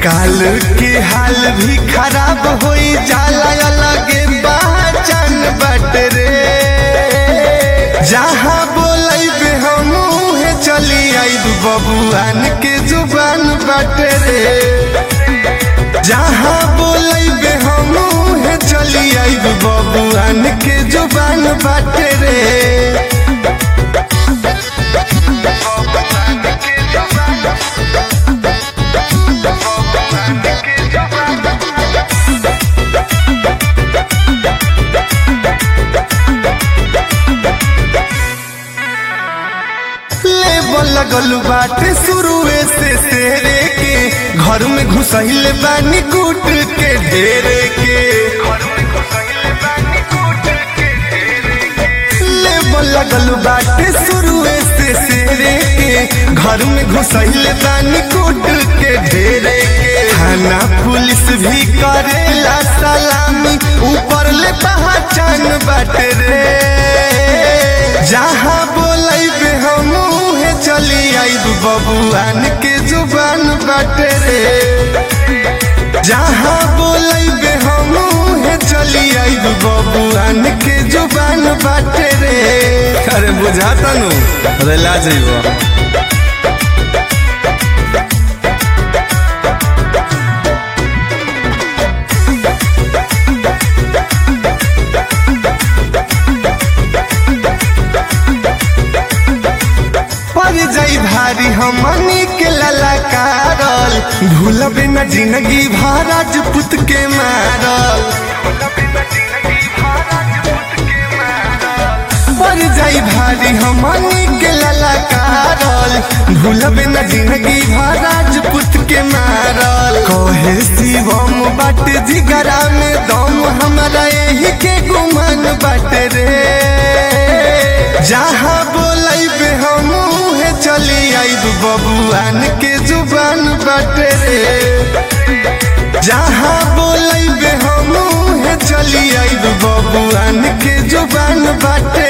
काल के हाल भी खराब होई जाला अलगे पहचान बट रे जहाँ बोलैबे हम उहे चली आइब बबुआन के जुबान बट रे जहाँ बोलैबे हम उहे चली आइब बबुआन के जुबान बट रे लेबल लगल बाटे शुरुए से तेरे के घर में घुसैल बानी कूट के ढेरे के लेबल लगल बाटे शुरुए से तेरे के घर में घुसैल बानी कूट के ढेरे के थाना पुलिस भी करेला सलामी ऊपर ले पहचान बाटे रे जहाँ बोलैबे हम उहे चली आइब बबुआन के जुबान बाटे रे जहाँ बोलैबे हम उहे चली आइब बबुआन के जुबान बाटे रे अरे बुझाता नु अरे ला जइबो पर जाई भारी हमनी के ललकारल भूलबे न जिंदगी भर राजपूत के मारल पर जाई भारी हमनी के ललकारल भूलबे न जिंदगी भर राजपूत के मारल कहे शिवम बाट जिगरा में दम हमारा यही के गुमान बाट रे जहाँ बोलैबे हम उहे चली आइब बबुआन के जुबान बाटे रे जहाँ बोलैबे हम उहे चली आइब बबुआन के जुबान बाटे